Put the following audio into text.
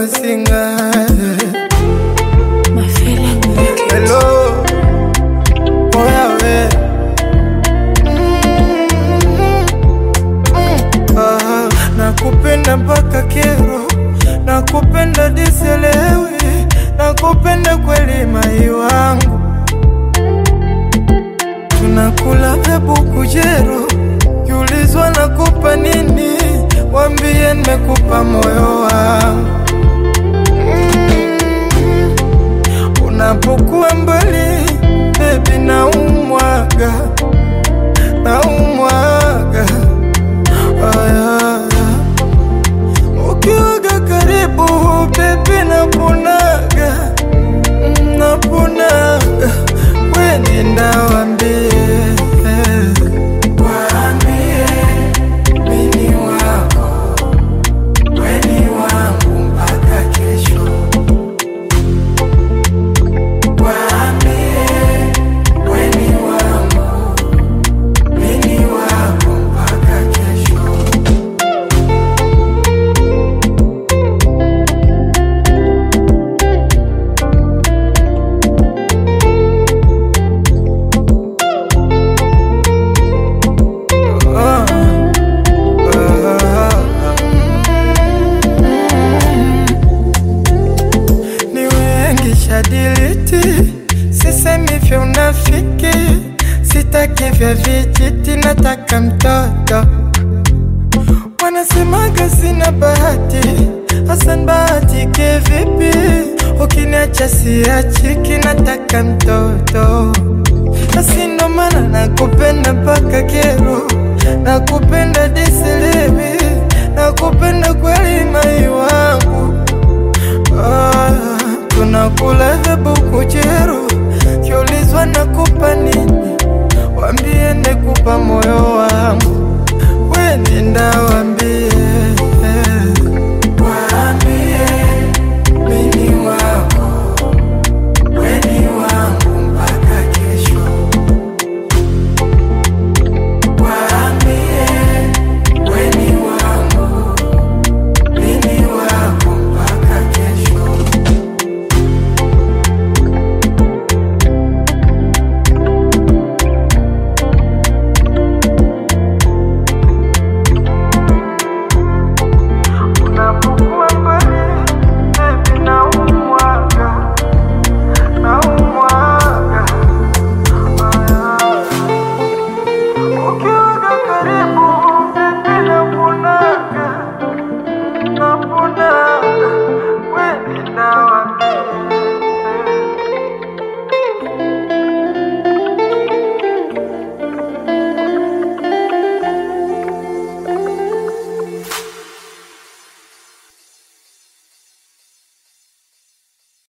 unasinga My feeling make it. Hello, oya we Ah, nakupenda mpaka kero, nakupenda diselewi, nakupenda kweli mai wangu, tunakula hebu kujero, kiulizwa nakupa nini, wambie nimekupa moyo wangu Mm. Unapokuwa mbali baby, naumwaga naumwaga aya ukiwaga karibu baby, naponaga Mm, naponaga weni ndawambie waambie mini wako weni wangu mpaka kesho weni wangu mini wako mpaka kesho Ah, ah, ni wengi shadiliti, sisemi vya unafiki, sitaki vya vijiti, nataka mtoto. Wanasemaga sina bahati, Hasan bahati kivipi? Ukiniacha siachiki, nataka mtoto. Basi ndo maana nakupenda mpaka kero, nakupenda disilivi, nakupenda kweli mai wangu. Ah, tunakula hebu kujero, kiulizwa nakupa ni